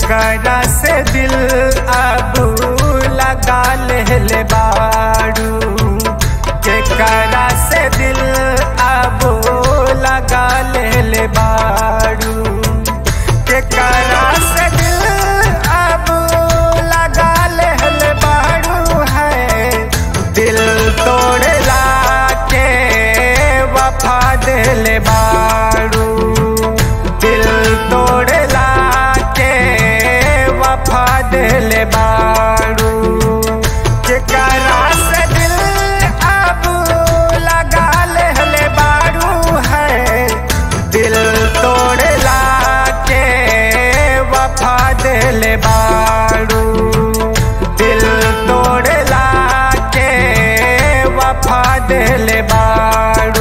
केकरा से दिल अब लगा ले बाड़ू केकरा से दिल अब लगा ले बाड़ू केकरा से दिल अब लगा ले बाड़ू है दिल तोड़ला के वफा दिल बाड़ू दिल तोड़ला के वफा दिल बाड़ू केकरा से दिल अब लगा ले बाड़ू है दिल तोड़ला के वफा दिल बाड़ू दिल तोड़ला के वफा दिल बाड़ू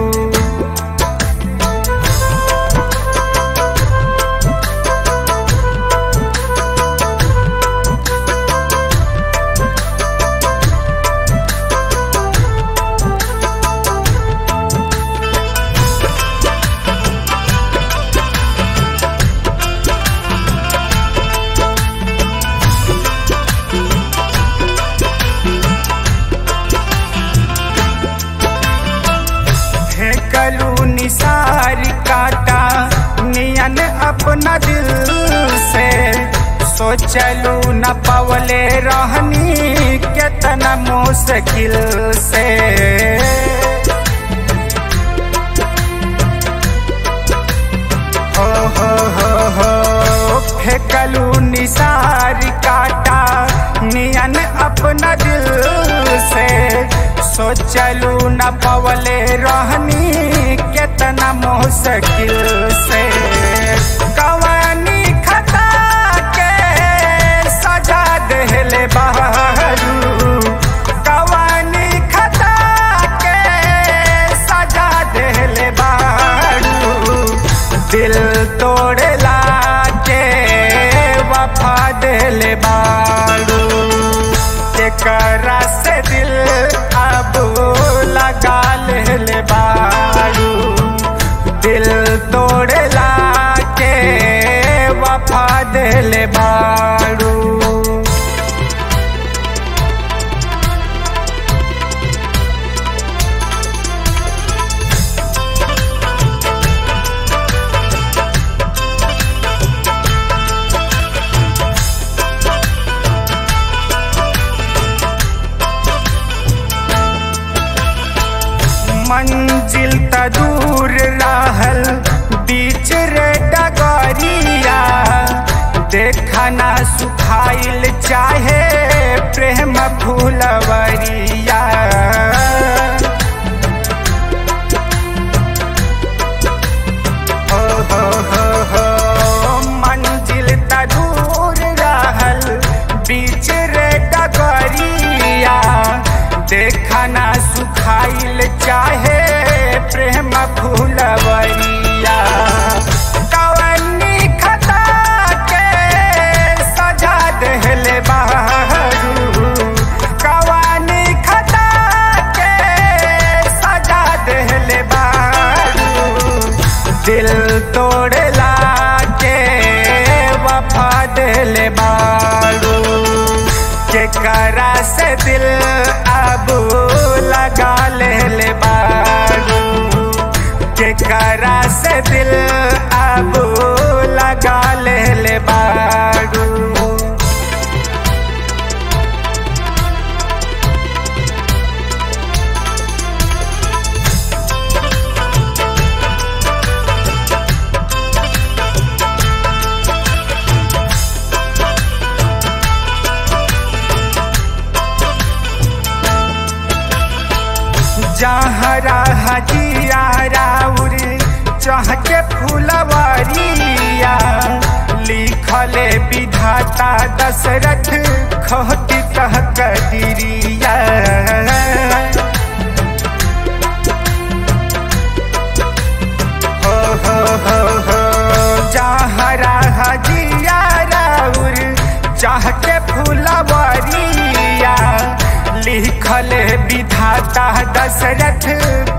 फेंकलू निसार काटा नियन अपना दिल से सोचलू न पवले रहनी केतना मुश्किल से हो हो हो हो फेंकलू निसार काटा नियन अपना दिल से सोचलू न पवले रहनी केतना मुश्किल से कवानी खता के सजा देले बहरू कवानी खता के सजा देले बहरू दिल तोड़ला के वफा दिल बाड़ू केकरा से दिल अब लगा ले बाड़ू दिल तोड़ला के वफा दिल बाड़ू मंजिल त दूर रहल बीच रे डगरिया देखना सुखाइल चाहे प्रेम फूलवरिया हो हो हो हो मंजिल त दूर रहल बीच रे डगरिया देखना सुखाइल चाहे प्रेम फूलवरिया कवनी खता के सजा देले बहरू कवनी खता के सजा देले बहरू दिल तोड़ला के वफा दिल बाड़ू केकरा से दिल अब लगा ले बाड़ू केकरा से दिल अब लगा ले बाड़ू जहरा हजिया राउर चह के फुलवरिया लिखले विधाता दशरथ खोटी कह कदिरिया हो हो हो हो जहरा हजिया राउर चाह के फुलवरिया लिखल विधाता दशरथ